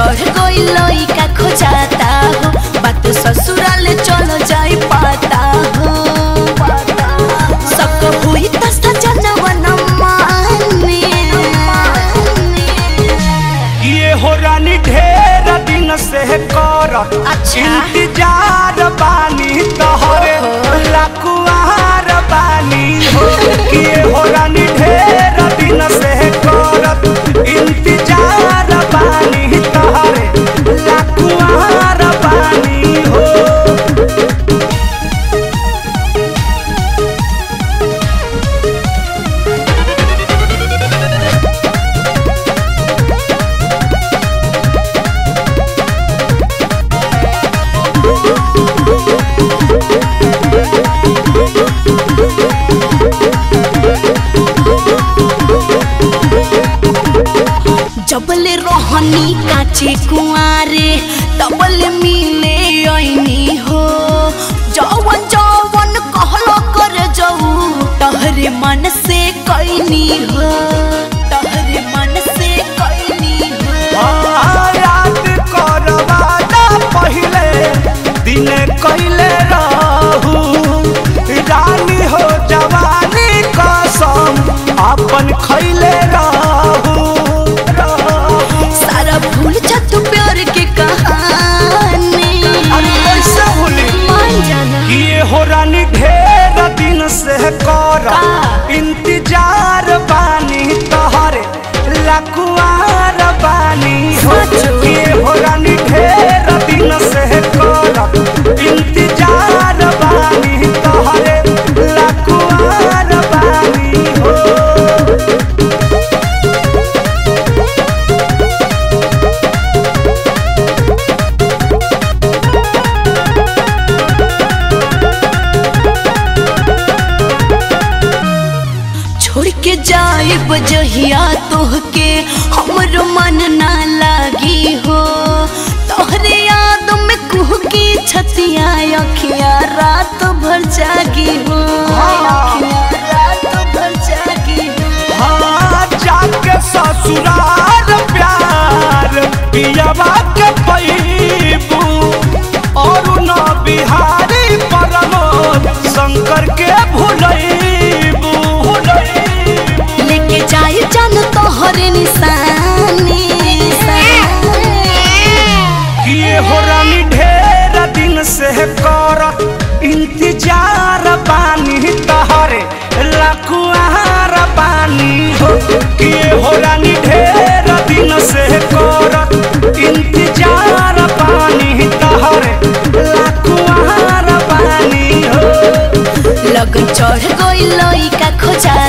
चढ़ गई लइका खोजाता हो बात ससुराल चल जाई पाता हो सबको हुई त सजनवा न माने ये हो रानी ढेर दिन से कर अच्छा। इंतजार बानी तोहरे लकुआर बानी हो ये हो रानी ढेर दिन से कर इंतजार बानी तोहरे लकुआर बानी हो जबले रोहनी काचे कुआरे तबले मिले ऐनी हो जवन जवन कहलो कर जाऊ तहरे मन से कैनी हो तहरे मन से कैनी हो हाँ, याद करवाना पहिले दिन कैले रहू रानी हो जवानी कसम अपन खैले रहू रहू। सारा भूल जा तू प्यार के कहानी अरे कैसे भूली मान जाना ये हो रानी ढेर दिन से कर का? इंतजार बानी तोहरे लकुआर बानी हो सचो? ये हो रानी ढेर दिन से कर इंतजार बानी तोहरे लकुआर बानी हो छोड़ के जाए बजहिया तोहके हमरो मन ना लागी हो तोहरे याद में कुह की छतिया अखिया रात भर जागी हो अखियाँ रात भर जागी हो हाँ जाके ससुराल प्यार पियावा के पैबू और न बिहारी परमोद शंकर के भुलैबू भुलैबू लेके जाए जान तोहरे निशानी किए हो रानी ढेर दिन से कर इंतजार बानी तहरे लकुआर बानी हो किए हो रानी ढेर दिन से कर इंतजार बानी तहरे लकुआर बानी हो लगन चढ़ गई लइका खोजा